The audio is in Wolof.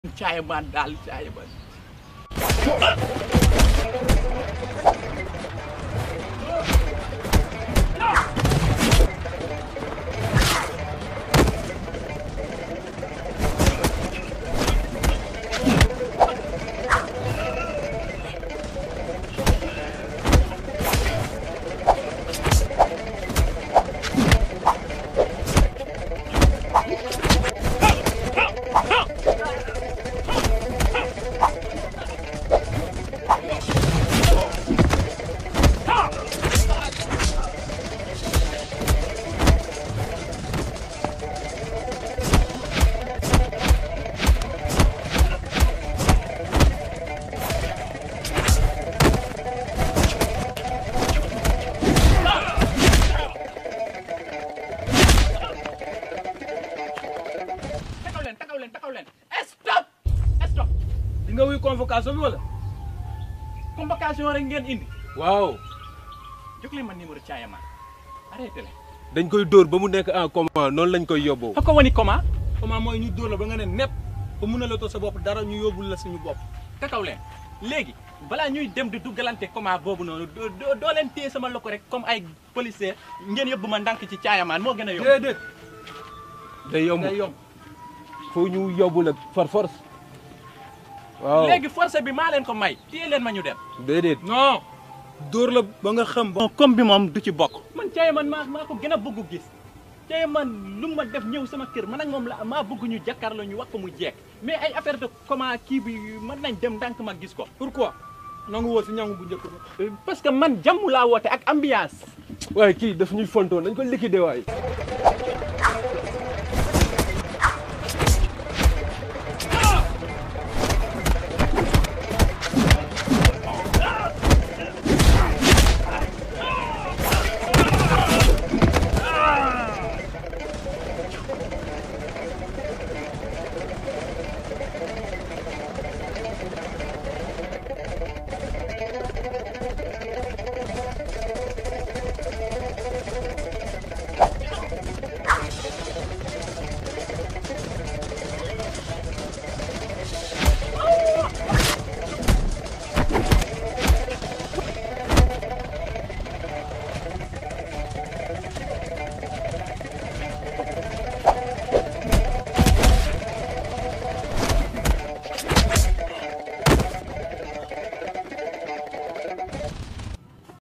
caaya maan daal caaya maan taxaw leen taxaw leen taxaw leen stop stop di nga wuy convocation bi wala. convocation rek ngeen indi waaw. jóg leen ma numéro caaya maan arrêté leen dañ koy dóor ba mu nekk en coma noonu lañ koy yóbboo. fa ko wani comment comment mooy ñu dóor la ba nga ne nepp ba mun a la sa bopp dara ñu yóbbul la suñu bopp taxaw leen léegi balaa ñuy dem di duggalante comment boobu noonu doo doo doo leen téye sama loko rek comme ay policier ngeen yóbbu ma ndànk ci caayamaan moo gën a yomb déedéet day yomb day yomb foo ñu yóbbu la par force. waaw léegi force bi maa leen ko may téye leen ma ñu dem déedéet. non dóor la ba nga xam ba bon comme bi moom du ci bokk man caayamaan maa maa ko gën a bëgg gis caayamaan lu ma def ñëw sama kër man ak moom la maa bëgg ñu jàkkaarloo ñu wax ko mu jeek mais ay affaire de comment kii bi mën nañ dem ndànk ma gis ko pourquoi nangu woo si ñangu bu njëkk ba parce que man jàmm laa woote ak ambiance waaye kii daf ñuy fontoon dañ ko liquider waay.